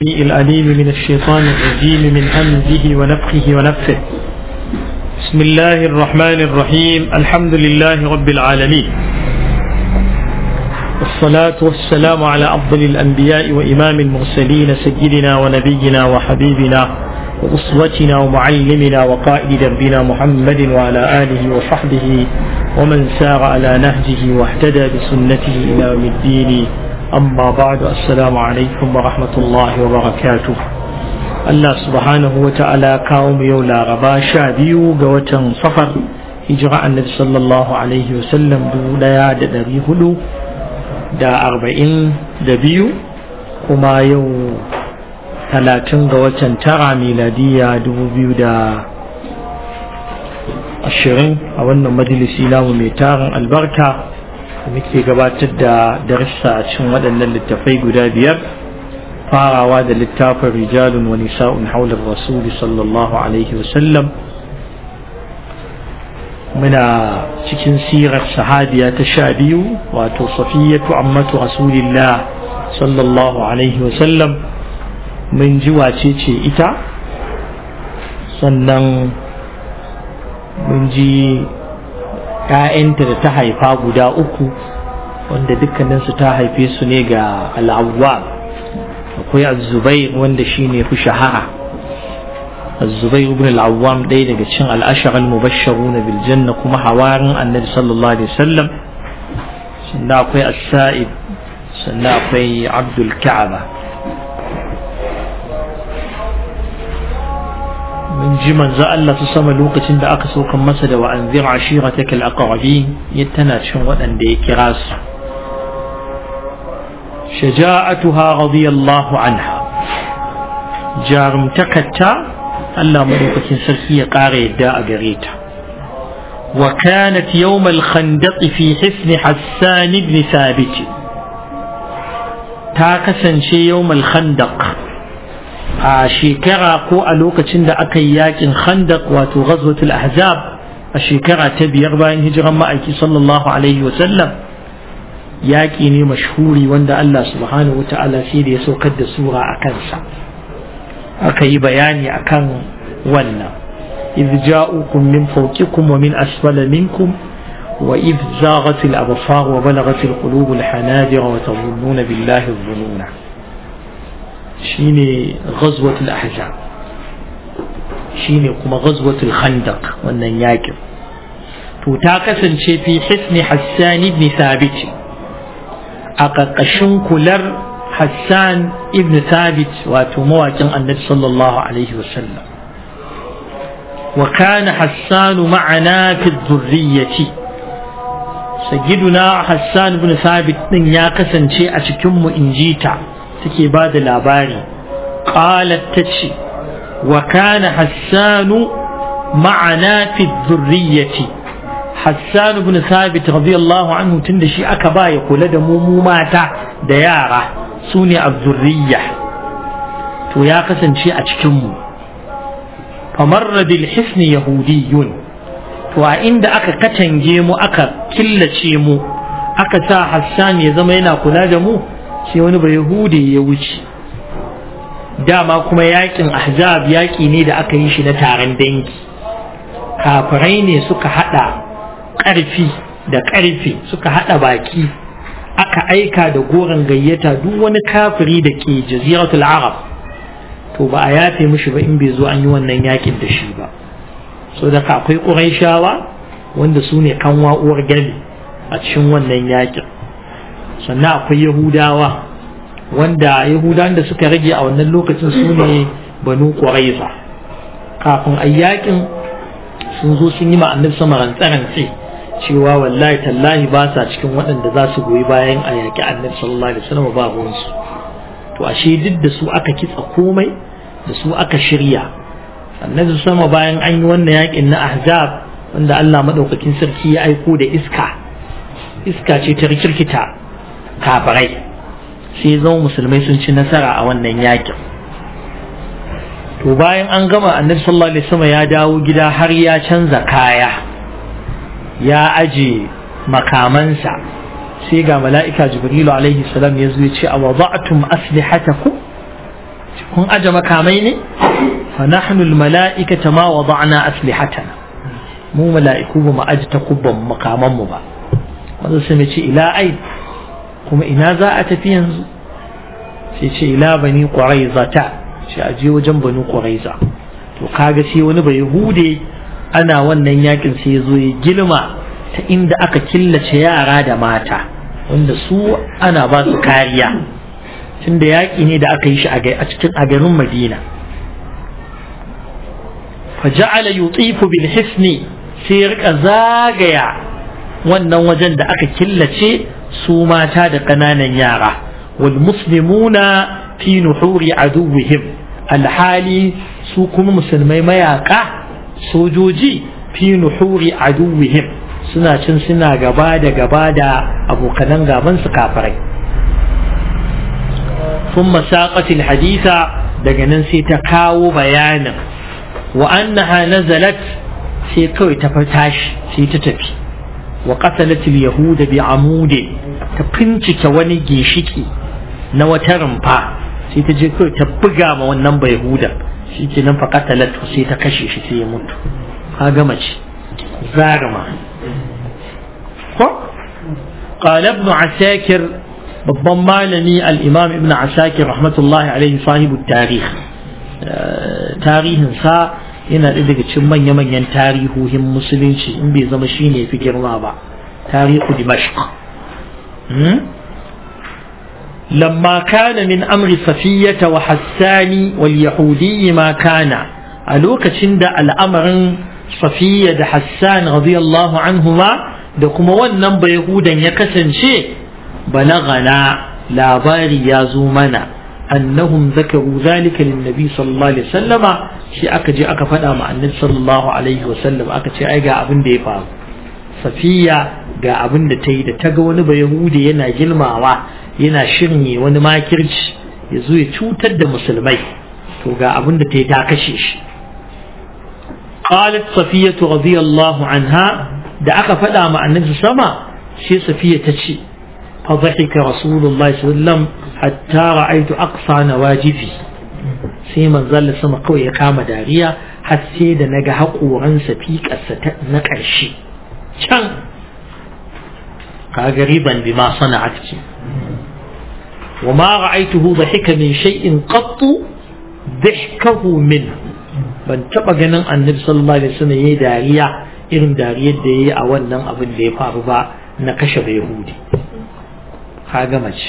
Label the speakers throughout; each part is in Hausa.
Speaker 1: الأليم من الشيطان الرجيم من همزه ونفخه ونفخه بسم الله الرحمن الرحيم الحمد لله رب العالمين والصلاة والسلام على أفضل الأنبياء وإمام المرسلين سيدنا ونبينا وحبيبنا وأسوتنا ومعلمنا وقائد دربنا محمد وعلى آله وصحبه ومن سار على نهجه واهتدى بسنته إلى يوم الدين أما بعد السلام عليكم ورحمة الله وبركاته Allah subhanahu wa ta'ala kawo mu yau laraba sha biyu ga watan safar hijira annabi sallallahu alaihi wasallam dubu daya da dari hudu da arba'in da biyu kuma yau talatin ga watan tara miladiya dubu biyu da ashirin a wannan majalisi namu mai tarin albarka da muke gabatar da darissa a cikin waɗannan littafai guda biyar farawa da littafin rijalun wa nisa'un haular rasuli sallallahu alaihi wasallam muna cikin sirar sahabiya ta sha biyu wato safiyatu ammatu rasulillah sallallahu alaihi wasallam mun ji wace ce ita sannan mun ji ‘ya'yanta da ta haifa guda uku wanda dukkaninsu ta haife su ne ga al'awwal akwai azubair wanda shi ne fi shahara azubair ibn al'awwam ɗaya daga cin al'ashar al-mubasharu na biljanna kuma hawarin annabi sallallahu alaihi wasallam sannan akwai as-sa'id sannan akwai abdul ka'aba mun ji manzo Allah su sama lokacin da aka saukan masa da wa'anzir ashirataka al-aqrabin tana cikin waɗanda ya kira su shaja'atuha radiyallahu anha jarumtakarta Allah madaukakin sarki ya ƙara yadda a gare ta wa kanat yawm al-khandaq fi hisn Hassan ibn Thabit ta kasance yawm al-khandaq a shekara ko a lokacin da aka yi yakin khandaq wato ghazwatul ahzab a shekara ta biyar bayan hijiran ma'aiki sallallahu alaihi wa sallam yaƙi ne mashhuri wanda Allah subhanahu wa ta'ala sai da ya saukar da sura a kansa aka yi bayani akan wannan idh ja'ukum min fawqikum wa min asfala minkum wa idh zaghat al-absar wa balaghat al-qulub al-hanajir wa tadhunnuna billahi adh-dhununa shine ghazwatul ahzab shine kuma ghazwatul khandaq wannan yakin to ta kasance fi hisni hassan ibn thabit a ƙarƙashin kular hassan ibn thabit wato mawakin annabi sallallahu alaihi wasallam wa kana hassan ma'ana fi dhurriyyati sayyiduna hassan ibn thabit din ya kasance a cikin mu injita take ba da labari qalat tace wa kana hassanu ma'ana fi dhurriyyati hassan ibn thabit radiyallahu anhu tunda shi aka ba ya kula da mu mu mata da yara sune az-zurriyya to ya kasance a cikin mu famarra bil hisni yahudiyyun to a inda aka katange mu aka killace mu aka sa hassan ya zama yana kula da mu sai wani bai yahudi ya wuce dama kuma yakin ahzab yaki ne da aka yi shi na taron dangi kafirai ne suka hada karfi da karfi suka hada baki aka aika da goron gayyata duk wani kafiri da ke jaziratul arab to ba a yafe mishi ba in bai zo an yi wannan yakin da shi ba so da akwai ƙuraishawa wanda su ne kanwa uwar gami a cikin wannan yakin sannan akwai yahudawa wanda yahudawan da suka rage a wannan lokacin su ne banu ƙwaraiza kafin a yakin sun zo sun yi ma annabi sama rantsarantse cewa wallahi tallahi ba sa cikin waɗanda za su goyi bayan a yaƙi annabi sallallahu alaihi wasallam ba ruwansu to ashe duk da su aka kitsa komai da su aka shirya annabi sama bayan an yi wannan yaƙin na ahzab wanda Allah madaukakin sarki ya aiko da iska iska ce ta rikirkita kafirai sai zama musulmai sun ci nasara a wannan yakin to bayan an gama annabi sallallahu alaihi wasallam ya dawo gida har ya canza kaya ya aje makamansa sai ga mala'ika jibrilu alaihi salam ya zo ya ce a wada'tum aslihatakum kun aje makamai ne fa nahnu al mala'ikata ma wada'na aslihatana mu mala'iku ba mu aje takubban makaman mu ba wanda sai ce ila ai kuma ina za a tafi yanzu sai ce ila bani quraiza ta shi a je wajen bani quraiza to kaga sai wani bai hude ana wannan yakin sai ya zo ya gilma ta inda aka killace yara da mata wanda su ana ba su kariya tunda yaƙi ne da aka yi shi a cikin a garin madina faja'ala yutifu bil hisni sai rika zagaya wannan wajen da aka killace su mata da ƙananan yara wal muslimuna fi nuhuri aduwwihim alhali su kuma musulmai mayaka sojoji fi nuhuri aduwwihim suna cin suna gaba da gaba da abokanan gaban su kafirai ثم ساقت الحديث daga nan sai ta kawo bayanin wa annaha nazalat sai kawai ta tashi sai ta tafi wa qatalat al-yahuda bi amude ta fincike wani gishiki na wata rumfa sai ta je kawai ta buga ma wannan bai huda shi ke nan fa qatalat sai ta kashe shi sai ya mutu ka gama ce zarma ko قال ابن عساكر babban malami al-imam ibn asakir rahmatullahi alaihi sahibu tarih tarihinsa yana ɗaya daga cikin manya-manyan tarihohin musulunci in bai zama shi ne fi girma ba tarihu dimashq لما كان من أمر صفية وحسان واليهودي ما كان ألوك تشند الأمر صفية حسان رضي الله عنهما دكما ونن بيهودا يكسن شيء بلغنا لا باري يا زومنا أنهم ذكروا ذلك للنبي صلى الله عليه وسلم شيء أكجي أكفنا مع النبي صلى الله عليه وسلم أكجي أيقا أبن ديفا صفية ga abin da ta yi da ta ga wani bayahudi yana girmawa yana shirye wani makirci ya zo ya cutar da musulmai to ga abin da ta yi ta kashe shi qalat safiyatu radiyallahu anha da aka faɗa ma annabi sama sai safiya ta ce fa dhahika rasulullahi sallallahu alaihi wasallam hatta ra'aytu aqsa nawajifi sai manzon sama kawai ya kama dariya har sai da naga haƙoransa fiƙarsa na ƙarshe can kaga riban bima sana'at ce وما رأيته ضحك من شيء قط ضحكه منه ban taɓa ganin annabi sallallahu alaihi wasallam yayi dariya irin dariyar da yayi a wannan abin da ya faru ba na kashe bai yahudi kaga mace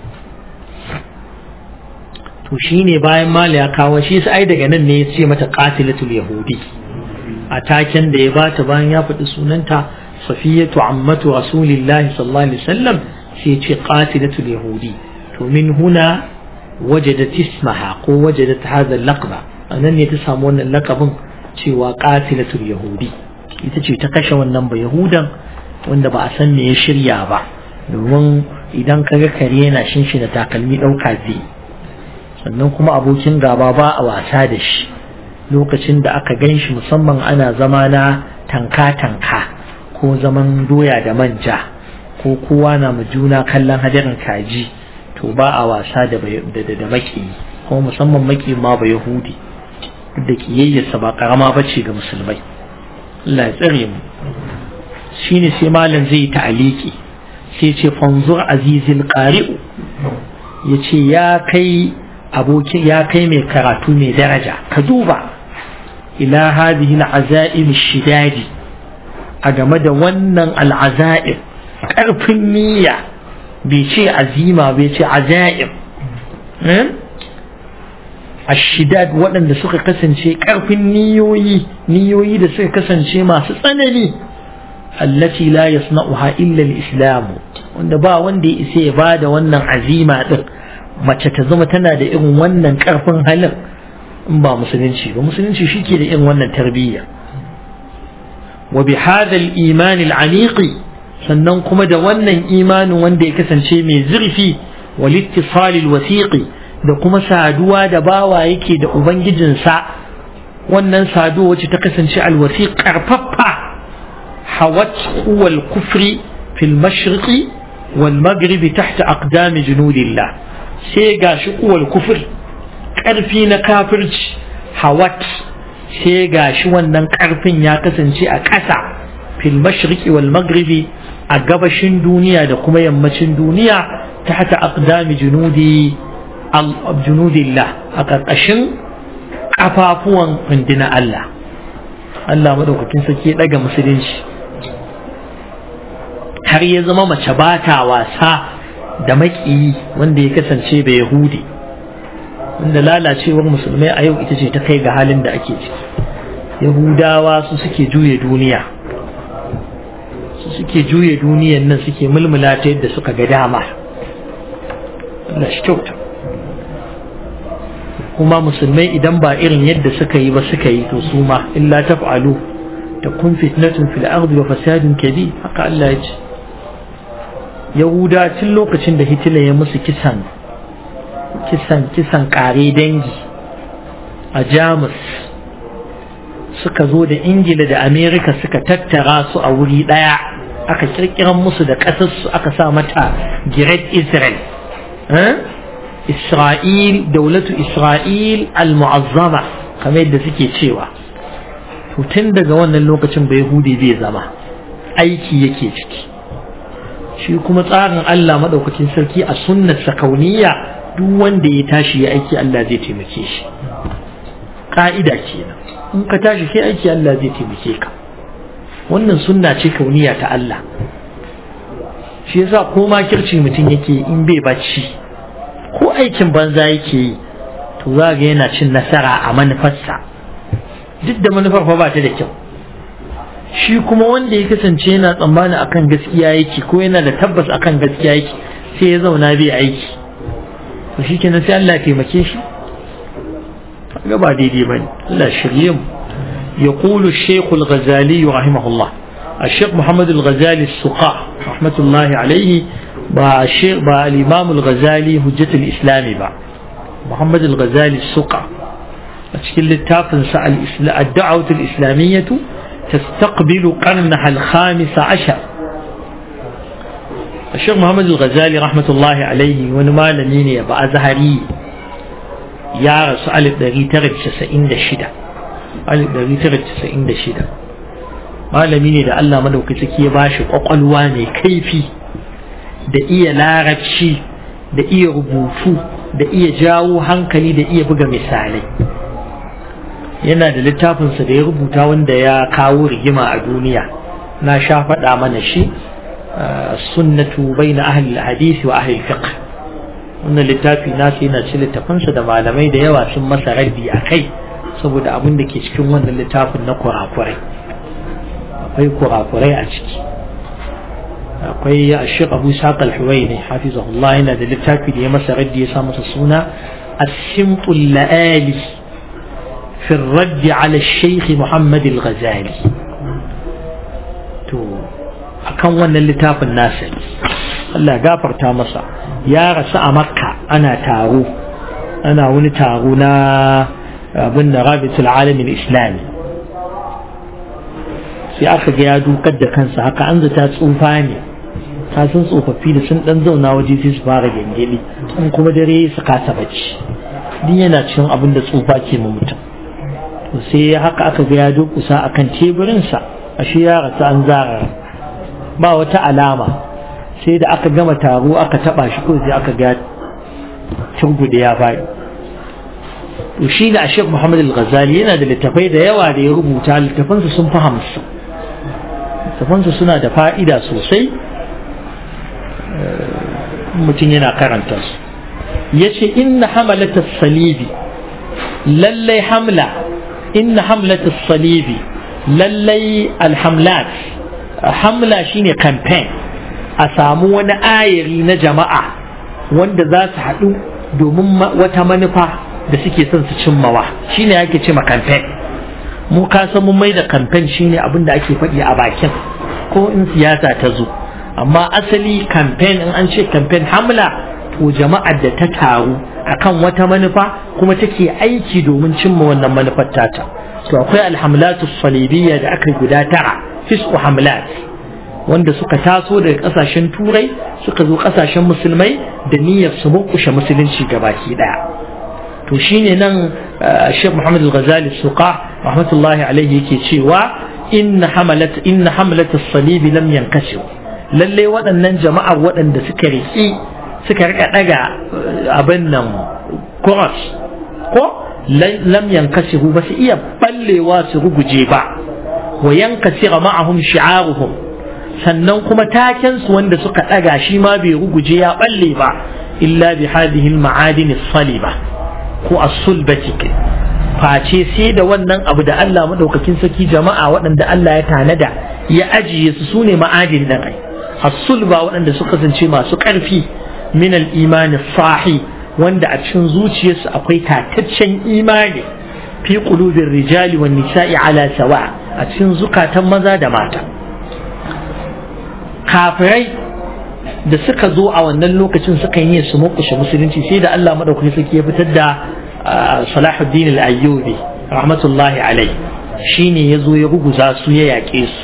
Speaker 1: to shine bayan mali ya kawo shi sai daga nan ne ya ce mata qatilatul yahudi a taken da ya bata bayan ya faɗi sunanta safiyatu ammatu rasulillahi sallallahu alaihi wasallam sai ya ce qatilatul yahudi to min huna wajadat ismaha ko wajadat hadha al-laqba anan ne ta samu wannan laqabin cewa qatilatul yahudi ita ce ta kashe wannan ba yahudan wanda ba a san me ya shirya ba domin idan kaga kare yana shinshina takalmi dauka zai sannan kuma abokin gaba ba a wasa da shi lokacin da aka gan shi musamman ana zama na tanka-tanka ko zaman doya da manja ko kowa na ma juna kallon hadarin kaji to ba a wasa da da maki ko musamman maki ma ba yahudi da kiyayyarsa ba karama ba ce ga musulmai Allah ya tsare mu shine sai malam zai ta'aliki sai ce fanzur azizil qari'u yace ya kai abokin ya kai mai karatu mai daraja ka duba ila hadhihi al'azaim shidadi a game da wannan al'azaim karfin niyya bai ce azima bai ce azaim ashidad waɗanda suka kasance ƙarfin niyoyi niyoyi da suka kasance masu tsanani allati la yasna'uha illa al-islam wanda ba wanda ya isa ya bada wannan azima din mace ta zama tana da irin wannan ƙarfin halin in ba musulunci ba musulunci shike da irin wannan tarbiyya wa bi hadha al-iman al-aniqi sannan kuma da wannan imanin wanda ya kasance mai zurfi wal ittisal al-wasiqi da kuma saduwa da bawa yake da ubangijinsa wannan saduwa wacce ta kasance alwasi karfaffa hawat wal kufri fil mashriqi wal maghribi tahta aqdami junudillah sai gashi kuwal kufri ƙarfi na kafirci hawat sai ga shi wannan ƙarfin ya kasance a ƙasa fil mashriqi wal maghribi a gabashin duniya da kuma yammacin duniya ta hata aqdami junudi junudillah a ƙarƙashin ƙafafuwan rundina Allah Allah madaukakin sarki ya ɗaga musulunci har ya zama mace ba ta wasa da maƙiyi wanda ya kasance da yahudi wanda lalacewar musulmai a yau ita ce ta kai ga halin da ake ciki yahudawa su suke juye duniya su suke juye duniyan nan suke mulmula ta yadda suka ga dama Allah shi kyauta kuma musulmai idan ba irin yadda suka yi ba suka yi to su ma illa taf'alu takun fitnatun fil ardi wa fasadun kabir haka Allah ya ce yahuda tun lokacin da hitler ya musu kisan kisan kisan kare dangi a jamus suka zo da ingila da amerika suka tattara su a wuri daya aka kirkiran musu da ƙasarsu aka sa mata great israel isra'il daulatu isra'il al-mu'azzama kamar yadda suke cewa tun daga wannan lokacin bai hude bai zama aiki yake ciki shi kuma tsarin Allah maɗaukakin sarki a sunnarsa kauniya duk wanda ya tashi ya aiki Allah zai taimake shi ka'ida kenan in ka tashi kai aiki Allah zai taimake ka wannan sunna ce kauniya ta Allah shi yasa ko makirci mutum yake in bai bacci ko aikin banza yake yi to za ga yana cin nasara a manufarsa duk da manufar fa ba ta da kyau shi kuma wanda ya kasance yana tsammani akan gaskiya yake ko yana da tabbas akan gaskiya yake sai ya zauna bai aiki to shi kenan sai Allah ya taimake shi ga ba daidai bane Allah shirye mu يقول الشيخ الغزالي رحمه الله الشيخ محمد الغزالي السقاء رحمة الله عليه با الشيخ با الإمام الغزالي هجة الإسلام با محمد الغزالي السقاء أشكل التافن الدعوة الإسلامية تستقبل قرنها الخامس عشر الشيخ محمد الغزالي رحمة الله عليه ونما لنيني بأزهري يا رسول الله دري ترد تسعين دشدة ألف دري ترد تسعين دشدة malami ne da Allah madaukaki ya bashi kwakwalwa mai kaifi da iya larabci da iya rubutu da iya jawo hankali da iya buga misalai yana da littafinsa da ya rubuta wanda ya kawo rigima a duniya na sha faɗa mana shi sunnatu bai na ahli hadisi wa ahli fiqh wannan littafi nasu yana ci littafinsa da malamai da yawa sun masa raddi a kai saboda abin da ke cikin wannan littafin na kurakurai akwai kurakurai a ciki akwai ashir abu saq al-huwaini hafizahullah yana da littafi da ya masa raddi ya sa masa suna as-simtul la'ali في الرد على الشيخ محمد الغزالي to akan wannan littafin nasa Allah gafarta masa ya rasu a makka ana taro ana wani taro na abin da rabitul alamin islami sai aka ga ya dukar da kansa haka an zata tsufa ne ka san tsofaffi da sun dan zauna waje sai su fara gengeli in kuma dare su kasa bacci din yana cikin abin da tsufa ke ma mutum sai haka aka ga ya durkusa akan teburinsa ashe ya rasu an zara ba wata alama sai da aka gama taro aka taba shi ko sai aka ga turgude ya faɗi to shi da Sheikh Muhammad Al-Ghazali yana da littafai da yawa da ya rubuta littafansa sun fi hamsin littafansa suna da fa'ida sosai mutum yana karanta su yace inna hamalata salibi lallai hamla inna hamlatu salibi lallai alhamlat hamla shine campaign a samu wani ayari na jama'a wanda za su haɗu domin wata manufa da suke son su cimmawa shine ake ce ma campaign mu ka san mun mai da campaign shine abin da ake faɗi a bakin ko in siyasa ta zo amma asali campaign in an ce campaign hamla to jama'ar da ta taru akan wata manufa kuma take aiki domin cimma wannan manufar tata to akwai alhamlatu salibiyya da aka guda tara fisku hamlat wanda suka taso daga kasashen turai suka zo kasashen musulmai da niyyar su murkushe musulunci gabaki daya to shine nan Sheikh Muhammad Al-Ghazali Suqa rahmatullahi alaihi yake cewa inna hamalat inna hamalat as-salib lam yankashu lalle waɗannan jama'ar waɗanda suka riki suka rika daga abin nan cross ko lam yankashu ba su iya ballewa su ruguje ba wa yankasira ma'ahum shi'aruhum sannan kuma taken su wanda suka daga shi ma bai ruguje ya balle ba illa bi hadhihi al-ma'adin as-saliba ko as-sulbati face sai da wannan abu da Allah madaukakin saki jama'a waɗanda Allah ya tanada ya ajiye su sune ma'adin nan ai as-sulba waɗanda suka kasance masu ƙarfi min al-iman sahi wanda a cikin zuciyarsu akwai tataccen imani fi qulubir rijali wan nisa'i ala sawa a cikin zukatan maza da mata kafirai da suka zo a wannan lokacin suka yi su mukushe musulunci sai da Allah madaukakin sarki ya fitar da Salahuddin al-Ayyubi rahmatullahi alai shine ya zo ya ruguza su ya yaƙe su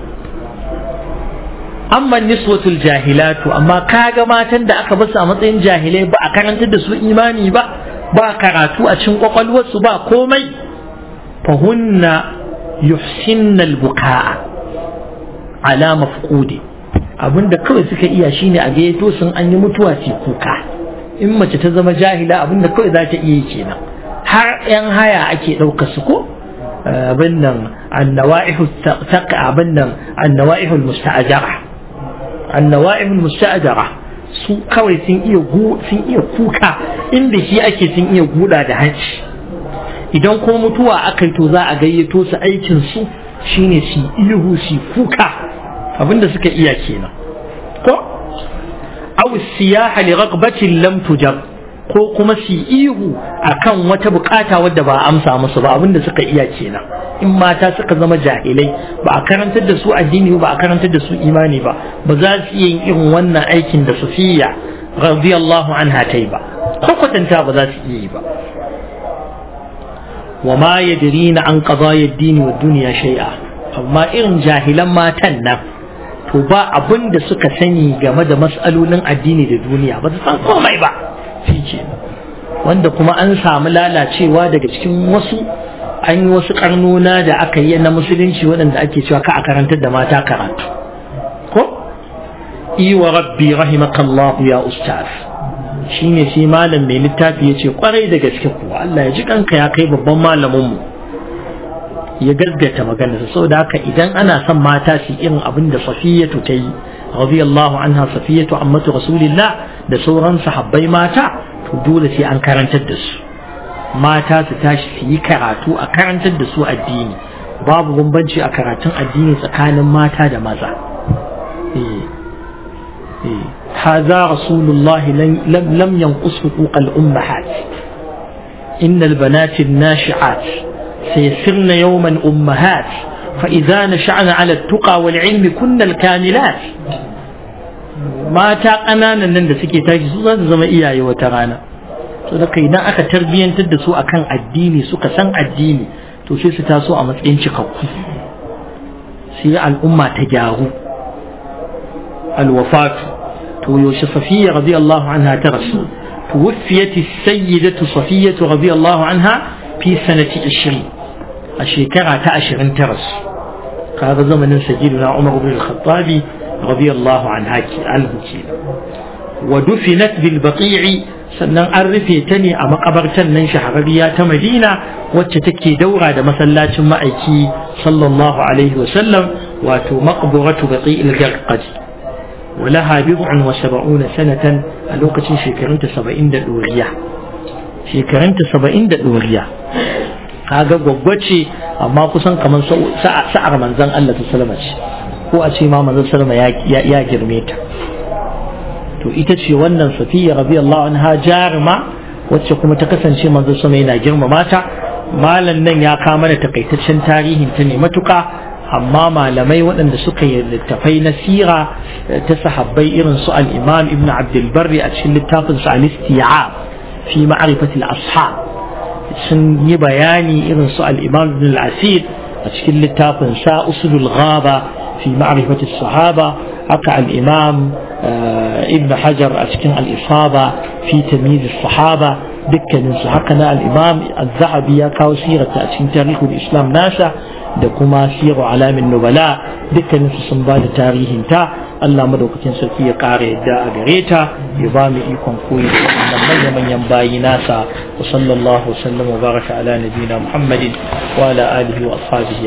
Speaker 1: amma niswatul jahilatu amma kaga matan da aka basu a matsayin jahilai ba a karantar da su imani ba ba karatu a cikin kwakwalwarsu ba komai fahunna yuhsinna al-buka'a ala mafqudi abinda kawai suka iya shine a gayyato sun an yi mutuwa ce kuka in mace ta zama jahila abinda kawai za ta iya kenan har yan haya ake ɗauka su ko abin nan annawa'ihu taqa abin nan annawa'ihu musta'ajara annawa'ihu musta'ajara su kawai sun iya sun iya kuka inda shi ake sun iya guda da hanci idan kuma mutuwa aka yi to za a gayyato su aikin su shine su ihu su kuka abinda suka iya kenan ko aw siyaha li raqbatin lam tujab ko kuma su ihu akan wata bukata wadda ba amsa musu ba abinda suka iya kenan in mata suka zama jahilai ba a karantar da su addini ba a karantar da su imani ba ba za su iya yin irin wannan aikin da Safiya radiyallahu anha ta yi ba ko kwatanta ba za su iya yi ba wa ma yadrina an qadaya ad-din wa dunya shay'a amma irin jahilan matan nan to ba abin da suka sani game da mas'alolin addini da duniya ba su san komai ba shi ke wanda kuma an samu lalacewa daga cikin wasu an yi wasu karnona da aka yi na musulunci waɗanda ake cewa ka a karantar da mata karatu ko i wa rabbi rahimakallahu ya ustaz shine shi malam mai littafi ya ce kwarai da gaske kuwa Allah ya ji kanka ya kai babban malamin mu ya gaggata maganarsa saboda haka idan ana son mata su irin abin da safiyatu ta yi radiyallahu anha safiyatu ammatu rasulillah da sauran sahabbai mata to dole sai an karantar da su mata su tashi su yi karatu a karantar da su addini babu bambanci a karatun addini tsakanin mata da maza هذا رسول الله لم, لم ينقص حقوق الأمهات إن البنات الناشعات سيصرن يوما أمهات فإذا نشأن على التقى والعلم كن الكاملات mata ƙananan nan da suke tashi su za su zama iyaye wata rana so da idan aka tarbiyyantar da su akan addini suka san addini to sai su taso a matsayin cikakku sai al'umma ta gyaru alwafatu to yaushe safiya radiyallahu anha ta rasu توفيت السيدة صفية رضي الله عنها في سنة عشرين الشيكرة تأشر ترس هذا زمن سيدنا عمر بن الخطاب رضي الله عنها عنه ودفنت بالبقيع sannan an rufe ta ne a makabartar nan shahararriya ta madina wacce take daura da masallacin ma'aiki sallallahu alaihi wasallam wato maqburatu baqi'il garqadi ولها بضع وسبعون سنة الوقت شكرنت سبعين دورية شكرنت سبعين دورية kaga gwaggwa ce amma kusan kamar sa'ar manzon Allah ta salama ce ko a ce ma manzon salama ya girme ta to ita ce wannan safiya radiyallahu anha jarima wacce kuma ta kasance manzon sama yana girmama ta malam nan ya kawo mana takaitaccen tarihin ta ne matuka amma malamai waɗanda suka yi littafai na sira ta sahabbai irin su al-imam ibn abdulbarri a cikin littafin su al-isti'ab fi ma'rifati al-ashab sun yi bayani irin su al-imam ibn al-asir a cikin littafin sa usulul ghaba fi ma'rifati sahaba haka al-imam ibn hajar a cikin al-isaba fi tamyiz sahaba dukkanin su haka na al-imam az-zahabi ya kawo sirata a cikin tarihul islam nasa da kuma siru alamin nubala dukkanin su sun ba da tarihin ta Allah madaukakin sarki ya ƙara yadda a gare ta ya ba mu ikon koyi da wannan manya-manyan bayi nasa wa sallallahu wa sallam wa baraka ala nabiyina muhammadin wa ala alihi wa ashabihi